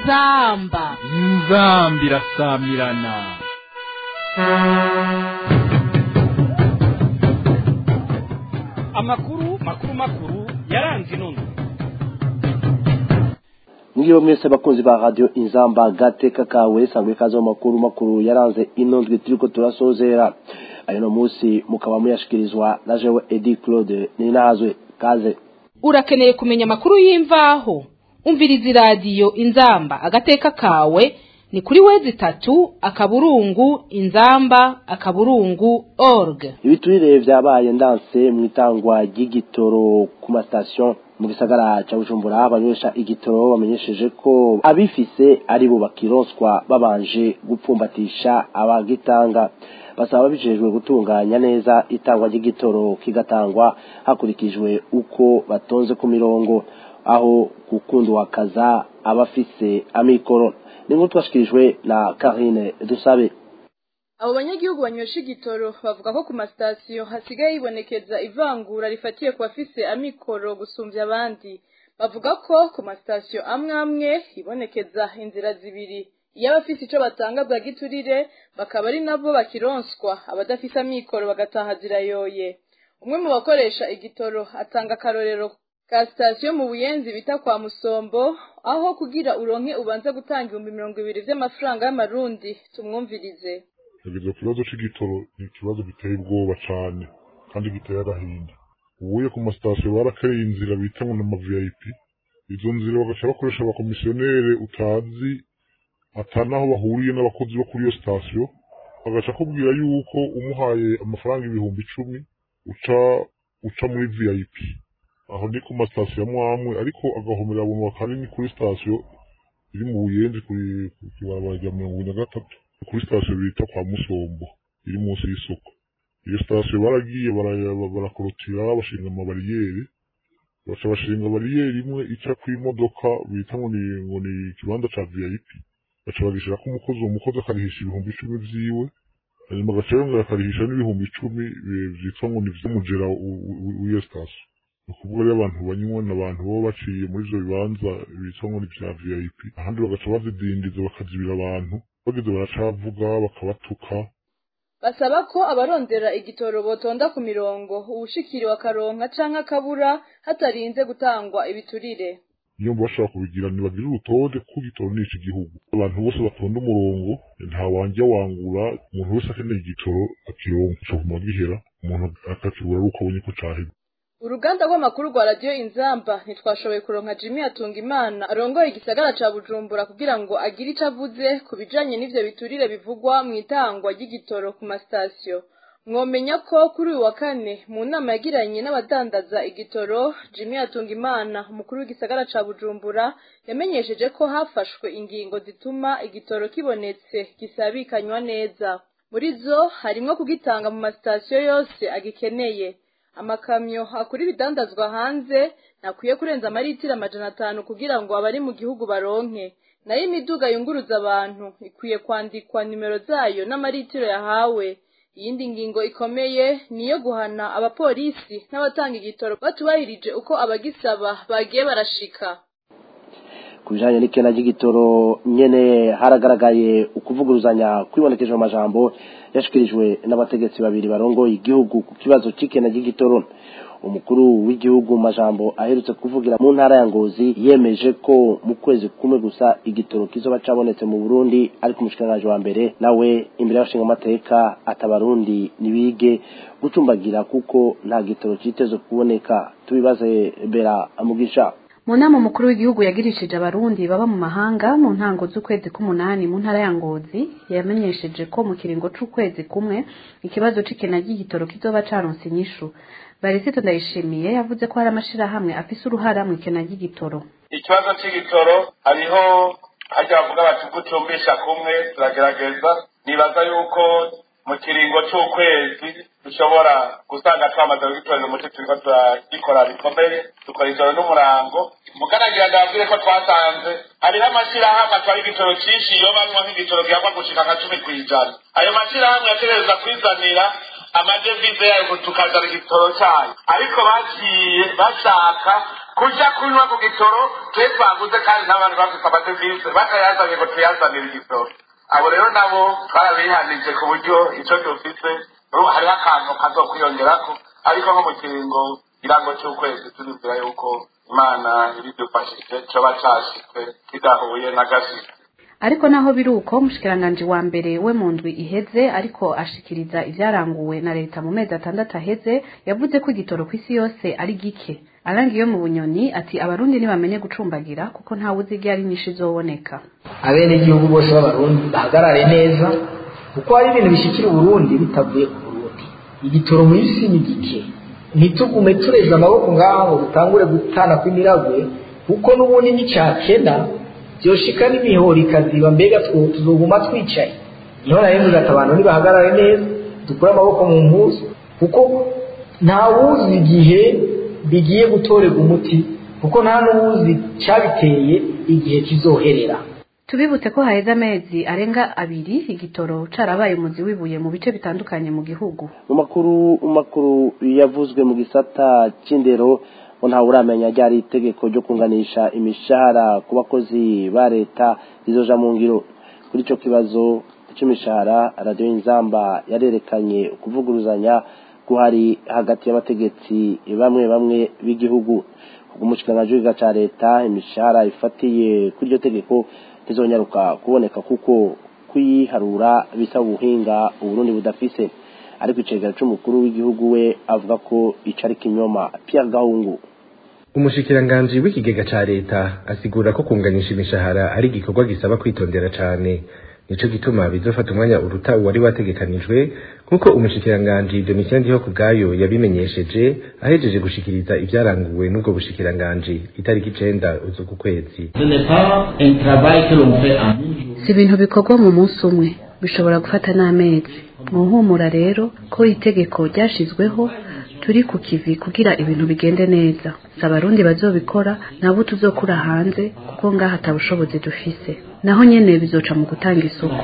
inzamba inzambi irasamirana amakuru makuru makuru yaranze inono Mwiriwe mwese bakunzi ba radio Inzamba gateka kawe sangwe kazo makuru makuru yaranze inondwe turiko turasozera ayo no musi mukaba muyashikirizwa na jewe Edi Claude ninazwe kaze urakeneye kumenya amakuru y'imvaho umviriza iradiyo inzamba agateka kawe ni kuri wezi itatu akaburungu inzamba akaburungu org ibiturire vyabaye ndanse mu itangwa ry'igitoro ku mastation mu gisagara ca Bujumbura abanywesha igitoro bamenyesheje ko abifise ari bo bakironswa babanje gupfumbatisha abagitanga basaba babijejwe gutunganya neza itangwa ry'igitoro kigatangwa hakurikijwe uko batonze ku mirongo aho gukundwa kaza abafise amikoro ni nk'uko twashikirijwe na Karine Dusabe abo banyagihugu banywesha igitoro bavuga ko ku masitasiyo hasigaye hibonekeza ivangura rifatiye ku bafise amikoro gusumbya abandi bavuga ko ku masitasiyo amwe amwe hibonekeza inzira zibiri iyo abafise ico batanga bwa giturire bakaba ari nabo bakironswa abadafise amikoro bagataha zirayoye umwe mu bakoresha igitoro atanga akarorero ka sitasiyo mu buyenzi bita kwa musombo aho kugira uronke ubanza gutanga ibihumbi mirongo ibiri vy'amafaranga y'amarundi tumwumvirize yagize ikibazo c'igitoro ni ikibazo giteye ubwoba cane kandi giteye agahinda ubuye ku masitasiyo barakereye inzira bita ngo nama vip izo nzira bagaca bakoresha abakomisiyonere utazi atanaho bahuriye n'abakozi bo kuri iyo sitasiyo bagaca akubwira yuko umuhaye amafaranga ibihumbi icumi uca uca muri vip aho ni ku masitasiyo amwe amwe ariko agahomera abantu kanini kuri sitasiyo iri mu buyenzi kuri ku kibarabara rya mirongo ine na gatatu kuri sitasiyo bita kwa musombo iri munsi y'isoko iyo sitasiyo baragiye bara- barakorotira bashinga amabariyeri baca bashinga bariyeri imwe ica kw'imodoka bita ngo ni ngo ni ikibanza ca vip baca bagishirako umukozi uwo mukozi akarihisha ibihumbi icumi vyiwe hanyuma agaca yongera akarihisha n'ibihumbi icumi eh, vyitwa ngo ni vy'umujera w- w- w'iyo sitasiyo ni ukuvuga rero abantu banywa ni abantu baba baciye muri ivyo bibanza bitwa ngo ni vya vip ahandi bagaca bazidindiza bakazibira abantu bageze baracavuga bakabatuka basaba ko abarondera igitoro botonda ku mirongo uwushikiriwe akaronka canke akabura hatarinze gutangwa ibiturire iyo bashaka kubigira ntibagire urutonde kuko igitoro ni iki gihugu abantu bose batonda umurongo nta wanjya wangura umuntu wese akeneye igitoro akironka co kuma gihera umuntu akakibura ari uko abonye ko cahera uruganda rw'amakuru rwa radiyo inzamba ntitwashoboye kuronka jimmy atunga imana arongoye igisagara ca bujumbura kugira ngo agire ico avuze ku bijanye n'ivyo biturire bivugwa mu itangwa ry'igitoro ku masitasiyo mwomenya ko kuri uyu wa kane mu nama yagiranye n'abadandaza igitoro jimmy atunga imana umukuru w'igisagara ca bujumbura yamenyesheje ko hafashwe ingingo zituma igitoro kibonetse gisabikanywa neza muri zo harimwo kugitanga mu masitasiyo yose agikeneye amakamyo akura ibidandazwa hanze ntakwiye kurenza amaritiro amajana atanu kugira ngo abari mu gihugu baronke nayo imiduga yunguruza abantu ikwiye kwandikwa nimero zayo n'amaritiro yahawe iyindi ngingo ikomeye ni iyo guhana abapolisi n'abatanga igitoro batubahirije uko abagisaba bagiye barashika ku bijanye n'ikena ry'igitoro nyene haragaragaye ukuvuguruzanya kwibonekeje mu majambo yashikirijwe n'abategetsi babiri barongoye igihugu ku kibazo c'ikena ry'igitoro umukuru w'igihugu mu majambo aherutse kuvugira mu ntara ya ngozi yemeje ko mu kwezi kumwe gusa igitoro kizoba cabonetse mu burundi ariko umushikiranganji wa mbere nawe imbere y'abashinga amateka atabarundi nibige gucumbagira kuko nta gitoro citezwe kuboneka tubibaze bera mugisha mu nama umukuru w'igihugu yagirishije abarundi baba mu mahanga mu ntango z'ukwezi k'umunani mu ntara ya ngozi yamenyesheje ko mu kiringo c'ukwezi kumwe ikibazo c'ikena ry'igitoro kizoba caronse inyishu barisito ndayishimiye yavuze ko hari amashirahamwe afise uruhara mu ikena ry'igitoro ikibazo c'igitoro hariho harya bavuga bati gucumbisha kumwe turagerageza nibaza yuko mu kiringo c'ukwezi dushobora gusanga twamaze kugitorera umuti turiko turagikora bikomeye dukora ijoro n'umurango muganagira ndababwire ko twasanze hariho amashirahamwe atwara igitoro cinshi yobamwo nk'igitoro gihakwa gushika nka cumi kw'ijana ayo mashirahamwe yategereza kwizanira amadevize yayo ngo tukazana igitoro cyayo ariko bagiye bashaka kuja kunywa ku gitoro twe twaguze kandi n'abantu bafite amadevise batayazanye ngo tuyazanire igitoro abo rero nabo twarabihanije ku buryo ico dufise ubu hariho akantu kazokwiyongerako ariko nko mu kiringo irango c'ukwezi turizera yuko imana ibidufashije coba cashitse kidahuye n'agashitsi ariko naho biri uko umushikiranganji wa mbere we mu ndwi iheze ariko ashikiriza ivyaranguwe na leta mu mezi atandatu aheze yavuze ko igitoro ku isi yose ari gike arangi yo mu bunyoni ati abarundi ntibamenye gucumbagira kuko ntawe uzi igihe ari nyinshi izoboneka abenegihugu bose b'abarundi bahagarare neza kuko hari ibintu bishikira uburundi bitavuye ku burundi igitoro mu isi ni gike ntitugume tureza amaboko ngaho ngo dutangure gutana kw'imiragwe kuko n'ubundi n'icyakena byoshika n'imihoro ikaziba mbega tuzoguma twicaye niho nayo ati abantu nibahagarare neza dukure amaboko mu mpuzu kuko ntawuzi igihe bigiye gutorerwa umuti kuko nta n'uwuzi cyabiteye igihe kizoherera tubibutse ko haheze amezi arenga abiri igitoro carabaye umuzi wibuye mu bice bitandukanye mu gihugu mu makuru mu makuru yavuzwe mu gisata c'indero ngo ntawe uramenya ryari itegeko ryo kunganisha imishahara ku bakozi ba leta rizoja mu ngiro kuri ico kibazo c'imishahara radiyo inzamba yarerekanye ukuvuguruzanya guhari hagati y'abategetsi bamwe bamwe b'igihugu umushikiranganji w'igiga ca leta imishahara ifatiye kuri iryo tegeko ntizonyaruka kuboneka kuko kuyiharura bisaba ubuhinga uburundi budafise ariko icegera c'umukuru w'igihugu we avuga ko ico ari kinyoma Pierre Gahungu umushikiranganji w'ikigega ca leta asigura ko kunganisha imishahara ari igikorwa gisaba kwitondera cane nico gituma bizofata umwanya uruta uwari wategekanijwe nk'uko umushikiranganji Domitien Ndiho kubwayo yabimenyesheje ahejeje gushikiriza ivyaranguwe n'ubwo bushikiranganji itariki icenda uzuku kwezi si ibintu bikorwa mu munsi umwe bishobora gufata n'amezi muhumura rero ko itegeko ryashizweho turi ku kivi kugira ibintu bigende neza si abarundi bazobikora nabo tuzokura hanze kuko ngaha ata bushobozi dufise naho nyene bizoca mu gutanga isoko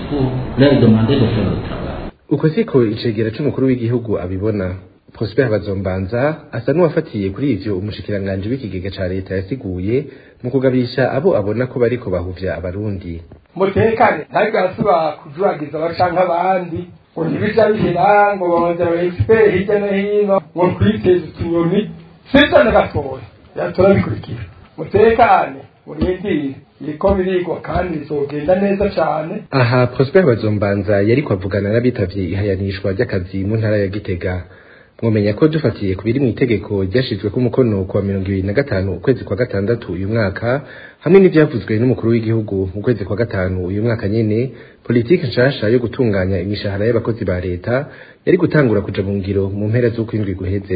uko siko icegera c'umukuru w'igihugu abibona Prosper Bazombanza asa n'uwafatiye kuri ivyo umushikiranganji w'ikigega ca leta yasiguye mu kugabisha abo abona ko bariko bahuvya abarundi mutekane ntabwo arasubira kujuragiza abacanka abandi ngo ntibija bihera ngo bongera aba expert hirya no hino ngo twiteze utunyoni sivyo na gatoya yatora bikurikira mutekane murindire biriko birigwa kandi bizogenda neza cane aha Prosper Bazombanza yariko avugana n'abitavye ihayanishwa ry'akazi mu ntara ya Gitega mwomenya ko dufatiye ku biri mu itegeko ryashizweko umukono kuwa mirongo ibiri na gatanu ukwezi kwa gatandatu uyu mwaka hamwe n'ivyavuzwe n'umukuru w'igihugu mu kwezi kwa gatanu uyu mwaka nyene politiki nshasha yo gutunganya imishahara y'abakozi ba leta yari gutangura kuja mu ngiro mu mpera z'ukwindwi guheze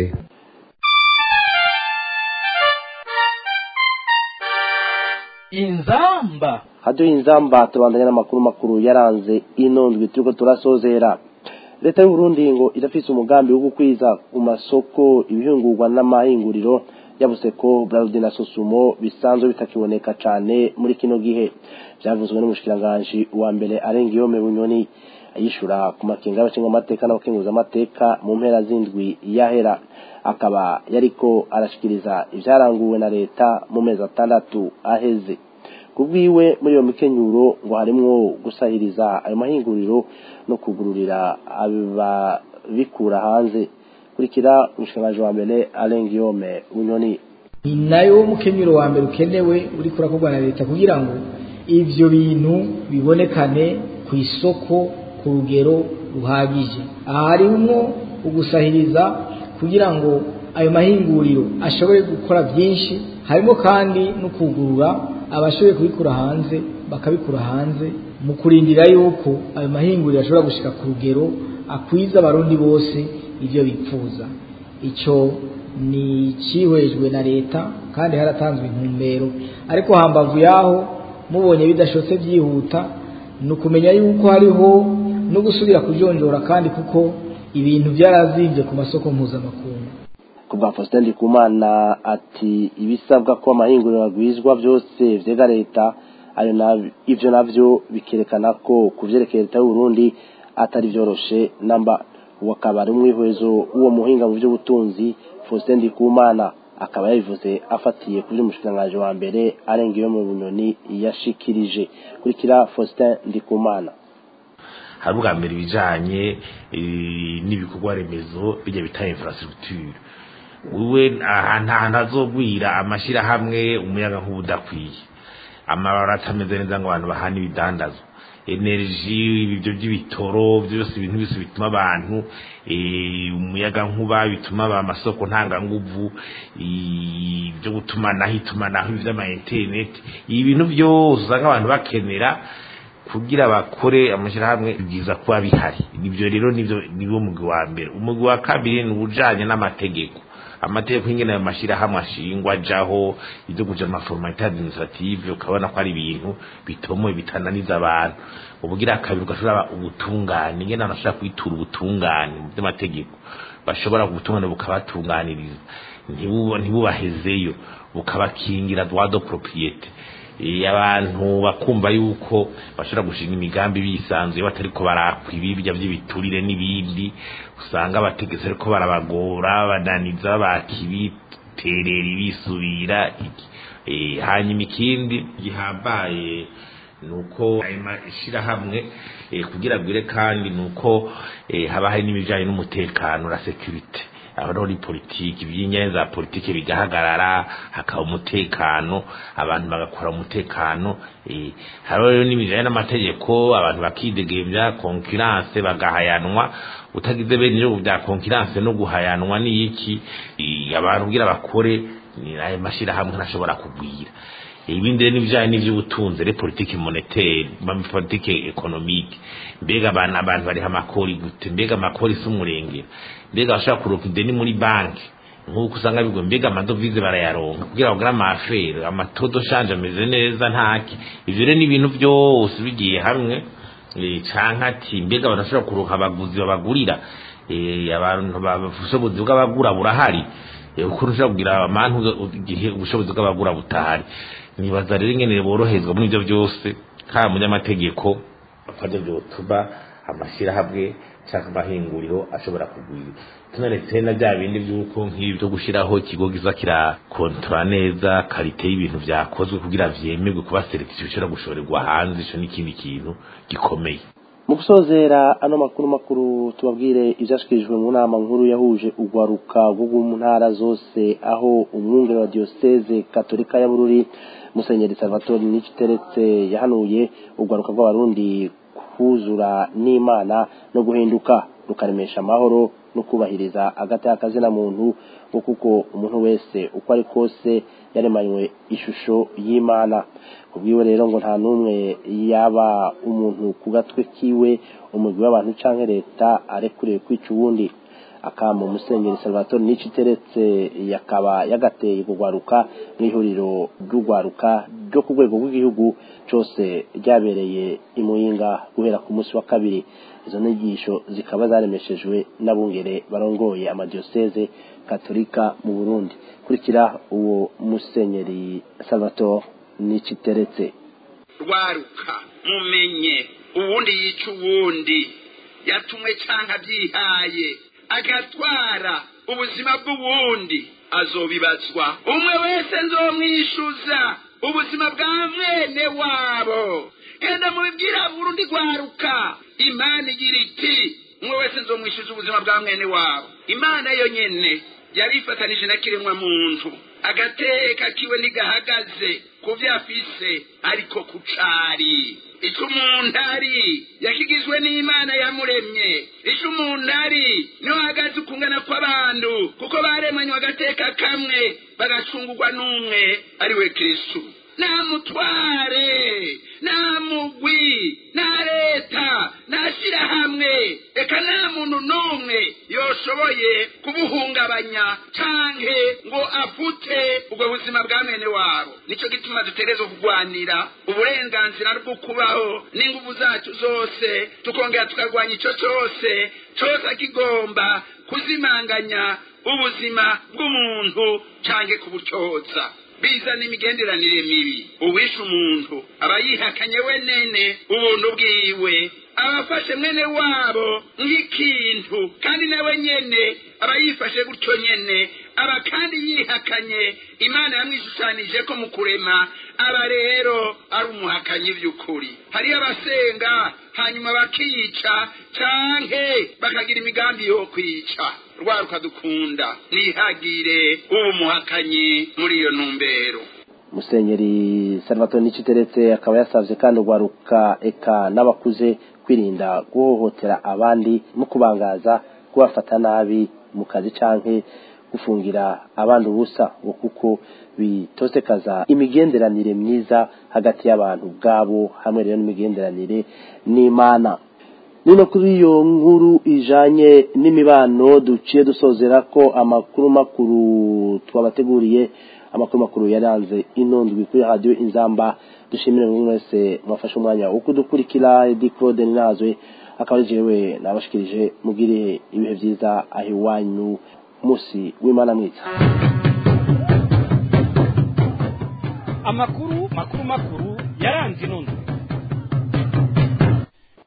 inzamba haduye inzamba tubandanya n'amakuru makuru yaranze ino ndwi turiko turasozera leta y'uburundi ngo irafise umugambi wo gukwiza ku masoko ibihingurwa n'amahinguriro yavuze ko Braludi na Sosumo bisanzwe bitakiboneka cane muri kino gihe byavuzwe n'umushikiranganji wa mbere arenga iyo bunyoni ayishura ku makenga y'abashinga amateka n'abakenguza amateka mu mpera z'indwi yahera akaba yariko arashikiriza ivyaranguwe na leta mu mezi atandatu aheze kubwiwe muri iyo mikenyuro ngo harimwo gusahiriza ayo mahinguriro no kugururira ababikura hanze kurikira umushikiranganji wa mbere arenga iyome bunyoni ni nayo mukenyuro wa mbere ukenewe uri kurakorwa na leta kugira ngo ivyo bintu bibonekane ku isoko ku rugero ruhagije aha harimwo ugusahiriza kugira ngo ayo mahinguriro ashobore gukora byinshi harimo kandi no kugurura abashoboye kubikura hanze bakabikura hanze mu kurindira yuko ayo mahinguriro ashobora gushika ku rugero akwiza abarundi bose ibyo bipfuza icyo ni cyihwejwe na leta kandi haratanzwe intumbero ariko hambavu yaho mubonye bidashotse byihuta ni ukumenya yuko hariho no gusubira kujonjora kandi kuko ibintu byarazimvye ku masoko mpuzamakungu kubwa Faustin Ndikumana ati ibisabwa ko amahinguriro agwizwa byose vyega leta ayo navyo ivyo navyo bikerekana ko kuvyerekeye leta y'u Burundi atari vyoroshe namba wakaba ari umwihwezo uwo muhinga mu by'ubutunzi Faustin Ndikumana akaba yabivuze afatiye kuri umushikiranganji wa mbere arenga iyo mu bunyoni yashikirije kurikira Faustin Ndikumana hari ubwa mbere ibijanye n'ibikorwa remezo bijya bita infrastructure wewe ahantu ahantu hazogwira amashirahamwe umuyaga nk'ubu udakwiye amabara atameze neza ngo abantu bahana ibidandazwa energy ibyo by'ibitoro byose ibintu byose bituma abantu umuyaga nkuba bituma amasoko ntanganguvu ibyo gutumanaho itumanaho iby'ama internet ibintu byose usanga abantu bakenera kugira bakore amashyirahamwe byiza kuba bihari nibyo rero nibyo niwo mugwi wa mbere umugwi wa kabiri ni ubujanye n'amategeko amategeko y'ingene ayo mashyirahamwe ashingwa ajaho ibyo kuja amaformalite administrative ukabona ko ari ibintu bitomoye bitananiza abantu ubugira kabiri ugashobora ubutungane ingene abantu bashobora kwitura ubutungane mu by'amategeko bashobora ubutungane bukabatunganiriza ntibubahezeyo bukabakingira droit de propriete abantu bakumva yuko bashobora gushinga imigambi bisanzuye batariko barakwa ibibya by'ibiturire n'ibindi usanga abategetsi ariko barabagora bananiza bakibiterera ibisubira hanyuma ikindi gihambaye nuko ayo mashyirahamwe kugira gwire kandi nuko haba hari n'ibijyanye n'umutekano na security aho ni politiki iby'ingenzi za politiki bigahagarara hakaba umutekano abantu bagakora umutekano hariho rero n'ibijyanye n'amategeko abantu bakidegembya konkiranse bagahayanwa utagize bene ibyo bya konkiranse no guhayanwa n'iki abantu kugira bakore ayo mashyirahamwe ntashobora kugwira ibindi rero n'ibijyanye n'iby'ubutunzi re politiki monetaire politiki ekonomike mbega abantu abantu bariha amakori gute mbega amakori si umurengera mbega bashobora kuronka ideni muri banki nk'uko usanga bigo mbega amadovize barayaronka kugira bagure amafere amatodo shanje ameze neza ntaki ivyo rero n'ibintu byose bigiye hamwe canke ati mbega abantu bashobora kuronka abaguzi babagurira abantu ubushobozi bw'abagura burahari ukuntu ushobora kugira amantu igihe ubushobozi bw'abagura butahari nibaza rero ingene boroherezwa muri ibyo byose kaba munyamategeko kandi byotuma amashyirahamwe cyangwa amahinguriro ashobora kugwira tunaretse na bya bindi by'uko nk'ibi byo gushyiraho ikigo giza kirakontora neza karite y'ibintu byakozwe kugira vyemerwe kuba selekisiyo bishobora gushorerwa hanze ico n'ikindi kintu gikomeye mu gusozera ano makuru makuru tubabwire ibyashyikirijwe mu nama nkuru yahuje urwaruka rwo mu ntara zose aho umwungere wa diyoseze katolika ya bururi musenyeri salvatore n'ikiteretse yahanuye urwaruka rw'abarundi kuzura n'imana no guhinduka rukaremesha amahoro no kubahiriza agati akazina muntu kuko umuntu wese uko ari kose yaremanywe ishusho y'imana kubwiwe rero ngo nta n'umwe yaba umuntu ku gatwe kiwe umugwi w'abantu cyangwa leta arekuriwe kwica uwundi akamo musenyeri salvatore nici iteretse yakaba yagateye kugwaruka mu ihuriro ry'urwaruka ryo ku rwego rw'igihugu cyose ryabereye imuyinga guhera ku munsi wa kabiri izo nyigisho zikaba zaremeshejwe n'abungere barongoye amadiyoseze katolika mu burundi kurikira uwo musenyeri salvatore nici iteretse rwaruka mumenye uwundi yica uwundi yatumwe cyangwa abyihaye agatwara ubuzima bw'uwundi azobibazwa umwe wese nzomwishyuza ubuzima bwa mwene wabo genda mubibwira burundi rwaruka imana igira iti umwe wese nzomwishyuza ubuzima bwa mwene wabo imana yo nyene yari ifatanije na kiremwa muntu agateka kiwe ntigahagaze ku byo afise ariko ku cari icyo umuntu ari yakigizwe n'imana yamuremye icyo umuntu ari niho hahagaze ukungana kw'abantu kuko baremanywe agateka kamwe bagacungurwa n'umwe ari we kirisitu nta mutware nta mugwi nta leta nta shyirahamwe reka nta muntu n'umwe yoshoboye kubuhungabanya canke ngo afute ubwo buzima bwa mwene wabo nicyo gituma dutegerezwa kurwanira uburenganzira bwo kubaho n'ingufu zacu zose tukongera tukarwanya icyo cyose cyose kigomba kuzimanganya ubuzima bw'umuntu canke kubucoza bizana imigenderanire mibi uwishe umuntu aba yihakanye we nene ubuntu bwiwe abafashe mwene wabo nk'ikintu kandi nawe nyene aba yifashe gutyo nyene aba kandi yihakanye imana yamwishushanije ko mu kurema aba rero ari umuhakanyi by'ukuri hariyo abasenga hanyuma bakica canke bakagira imigambi yo kwica rwaruka dukunda mwihagire ubu muhakanyi muri iyo ntumbero musenyeri salvatore niciteretse akaba yasavye kandi urwaruka eka n'abakuze kwirinda guhohotera abandi no kubangaza kubafata nabi mu kazi canke gufungira abandi ubusa ngo kuko bitosekaza imigenderanire myiza hagati y'abantu ubwabo hamwe rero n'imigenderanire n'imana nino kuri iyo nkuru ijanye n'imibano duciye dusozera ko amakuru makuru twabateguriye amakuru makuru yaranze inondwi kuri radio inzamba dushimire buri wese mwafashe umwanya wo kudukurikira Edi Claude Ninazwe akaba jewe nabashikirije mugire ibihe vyiza aho iwanyu musi w'imana mwiza amakuru makuru makuru yaranze inondwi